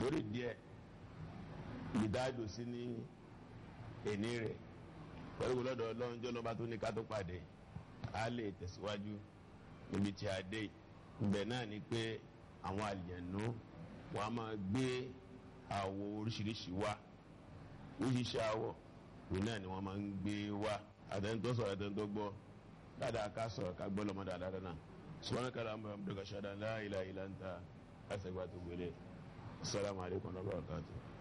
lórí díẹ̀ ìdájọ́ sí ní èní rẹ̀ pẹ̀lú lọ́dọ̀ ọlọ́run jọ́ lọ́ba tó ní ká tó pàdé a lè tẹ̀síwájú níbi tí a dé ibẹ̀ náà ni pé àwọn àlìyànú wọn a máa gbé àwọ̀ oríṣiríṣi wá oríṣiríṣi àwọ̀ òun náà ni wọ́n máa ń gbé wá àtẹnudọ́ sọ̀rọ̀ àtẹnudọ́ gbọ́ dáadáa ká sọ̀rọ̀ ká gbọ́ lọ́mọdé àdáadáa náà sọ̀rọ̀ kàlà àmọ́ àmọ́ dọ̀kà ṣáda la ilaha illa anta àṣẹgbà tó gbélé assalamu alaikum wa rahmatullahi